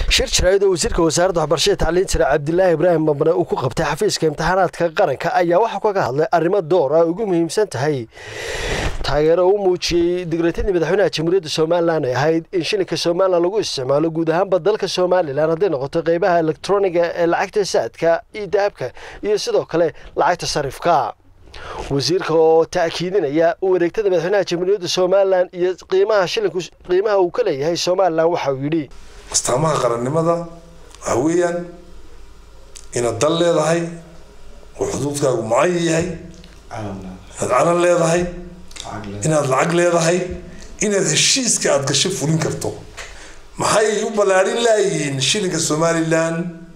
shir jaraa'id oo wasiirka wasaaradda waxbarashada tacliin sare cabdilaahi ibraahim mabne uu ku qabtay xafiiska imtixaanaadka qaranka ayaa waxaa kaga hadlay arrimo door ah ugu muhiimsan tahay taageero uu muujiyey digratadii madaxweynaha jamhuuriyadda somalilan ay ahayd in shilinka somalilan lagu isticmaalo guud ahaanba dalka somalilan hadday noqoto qeybaha elektroniga ee lacagta saadka iyo dahabka iyo sidoo kale lacagta sarifka wasiirka oo ta'kiidinaya wareegtada madaxweynaha jamhuuriyadda somalilan iyo qiimaha shilinku qiimaha uu ka leeyahay somalilan waxa uu yidhi astaamaha qarannimada waxaa weeyaan inaad dal leedahay oo xuduudkaagu mucayan yahay inaad calan leedahay inaad lacag leedahay inaad heshiiska aada gasho fulin karto maxay u ballaadhin laayihiin shilinka somalilan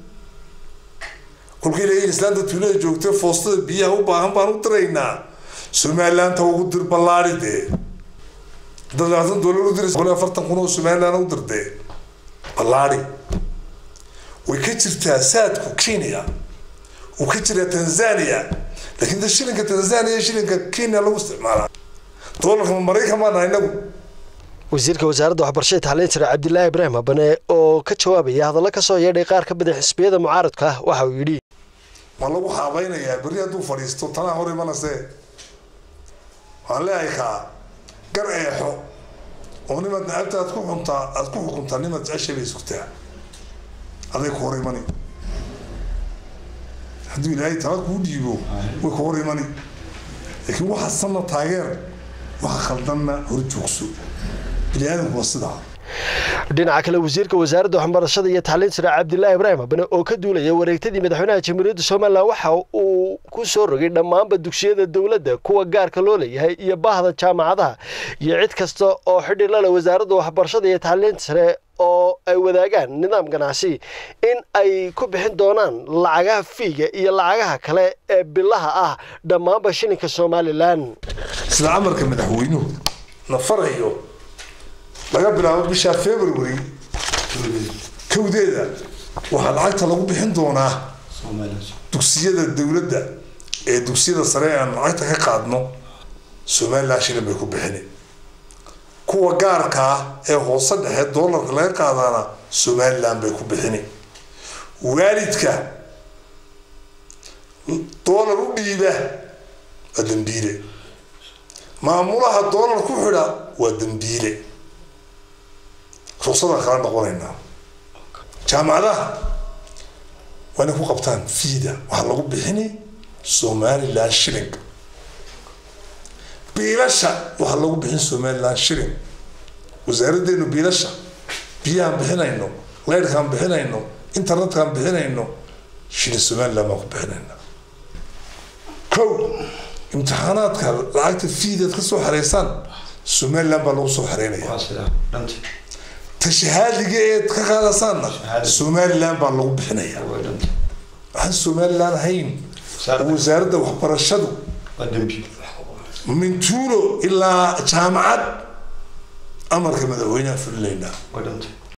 kolkii la islaanta tuulada joogta foostada biyaha u baahan baan u diraynaa somalilaanta ugu dir ballaadhi dee haddaad labaatan doolar u diraysa boqol iyo afartan kun oo somalilan u dirdee ballaadhi way ka jirtaa saadku kenya uu ka jiraa tanzania laakiin da shilinka tanzania shilinka kenya lagu isticmaalaa doolarka maraykan baa nahay inagu wasiirka wasaaradda waxbarashada tacliin sare cabdilaahi ibraahim habane oo ka jawaabaya hadallo ka soo yeedhay qaar ka mid a xisbiyada mucaaradka ah waxa uu yidhi waa lagu xaabaynayaa berri hadduu fadhiisto tanaa hor imanase waxaan leeyahay kaa gar eexo oo nimaad nacabta aad ku xuntaa aad ku xukuntaa nimaad jeceshay bay sugtaa aday ku hor imani hadduu ilaahay tala kuu dhiibo way ku hor imani laakiin waxa sanna taageer waxa khaldanna hor joogso bini aadamku waa sidaa dhinaca kale wasiirka wasaaradda waxbarashada iyo tacliin sare cabdilaahi ibraahim habane oo ka duulaya wareegtadii madaxweynaha jamhuuriyadda somalilan waxa uu ku soo rogay dhammaanba dugsiyada dowladda kuwa gaarka loo leeyahay iyo bahda jaamacadaha iyo cid kasta oo xidhi lale wasaaradda waxbarashada iyo tacliinta sare oo ay wadaagaan nidaam ganacsi in ay ku bixin doonaan lacagaha fiiga iyo lacagaha kale ee bilaha ah dhammaanba shilinka somalilan sida amarka madaxweynuhu na farayo laga bilaabo bisha february kowdeeda waxaa lacagta lagu bixin doonaa dugsiyada dowladda ee dugsiyada sare aan lacagta ka qaadno somalilan shilin bay ku bixini kuwa gaarka ah ee hoose dhexe doolarka laga qaadaana somalilan bay ku bixini waalidka doolar u dhiiba waa dambiile maamulaha doolar ku xidha waa dambiile ruqsadaan kala noqonaynaa jaamacadaha waa inay ku qabtaan fiida waxaa lagu bixini somalilan shilling biilasha waxaa lagu bixin somalilan shilling wasaaraddeenu biilasha biyahaan bixinayno leyrhkaan bixinayno internetkaan bixinayno shilin somalilan baan ku bixinayna kow imtixaanaadka lacagta fiidaad ka soo xareysaan somalilan baa lagu soo xareynaya tashahaadiga eed ka qaadasaanna somalilan baa lagu bixinaya waxaan somalilan ahayn wasaaradda waxbarashadu min tuulo ilaa jaamacad amarka madaxweynaha fulinaynaa